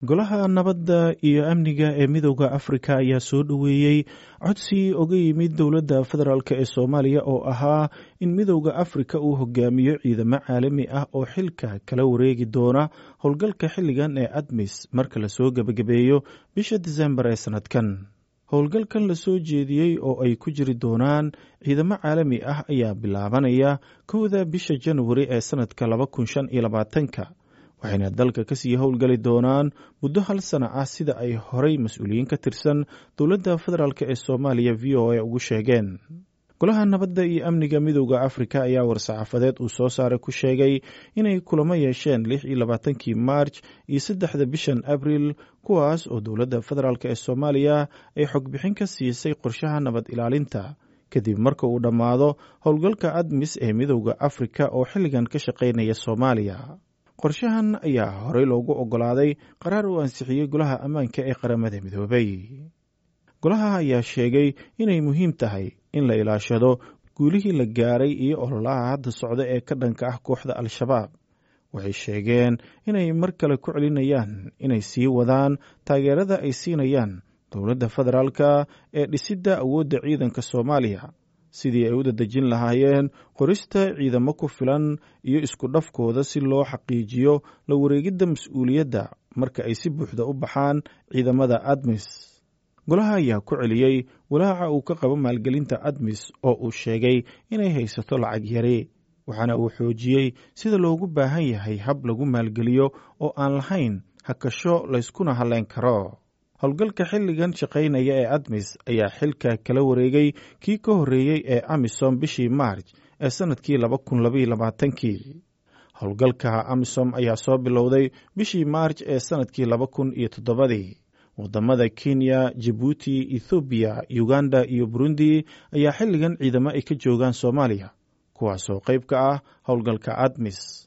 golaha nabadda iyo amniga ee midooda afrika ayaa soo dhoweeyey codsi oga yimid dowladda federaalk ee soomaaliya oo ahaa in midooda afrika uu hogaamiyo ciidamo caalami ah oo xilka kala wareegi doona howlgalka xilligan ee admis marka lasoo gebagabeeyo bisha disembar ee sannadkan howlgalkan lasoo jeediyey oo ay ku jiri doonaan ciidamo caalami ah ayaa bilaabanaya kowda bisha januari ee sannadka laba kun shan iyo labaatanka waxayna dalka kasii howlgali doonaan muddo hal sana ah sida ay horay mas-uuliyiin ka tirsan dowladda federaalk ee soomaaliya v o a ugu sheegeen golaha nabadda iyo amniga midooda afrika ayaa war-saxaafadeed uu soo saaray ku sheegay inay kulamo yeesheen lix iyo labaatankii maarj iyo saddexda bishan abril kuwaas oo dowladda federaalk ee soomaaliya ay xogbixin ka siisay qorshaha nabad ilaalinta kadib marka uu dhammaado howlgalka admis ee midooda afrika oo xilligan ka shaqaynaya soomaaliya qorshahan ayaa horey loogu oggolaaday qaraar uu ansixiyey golaha ammaanka ee qaramada midoobay golaha ayaa sheegay inay muhiim tahay in la ilaashado guulihii la gaaray iyo ololaha hadda socda ee ka dhanka ah kooxda al-shabaab waxay sheegeen inay mar kale ku celinayaan inay sii wadaan taageerada ay siinayaan dowladda federaalka ee dhisidda awoodda ciidanka soomaaliya sidii ay u dadejin lahaayeen qorista ciidamo ku filan iyo isku dhafkooda si loo xaqiijiyo la wareegidda mas-uuliyadda marka ay si buuxda u baxaan ciidamada admis golaha ayaa ku celiyey walaaca uu ka qabo maalgelinta admis oo uu sheegay inay haysato lacag yari waxaana uu xoojiyey sida loogu baahan yahay hab lagu maalgeliyo oo aan lahayn hakasho layskuna halleyn karo howlgalka xilligan shaqaynaya ee admis ayaa xilka kala wareegay kii ka horreeyey ee amisom bishii maarj ee sannadkii laba kun labaiyo labaatankii howlgalka amisom ayaa soo bilowday bishii maarj ee sannadkii laba kun iyo toddobadii wadamada kenya jabuuti ethoobiya uganda iyo burundi ayaa xilligan ciidamo ay ka joogaan soomaaliya kuwaasoo qayb ka ah howlgalka admis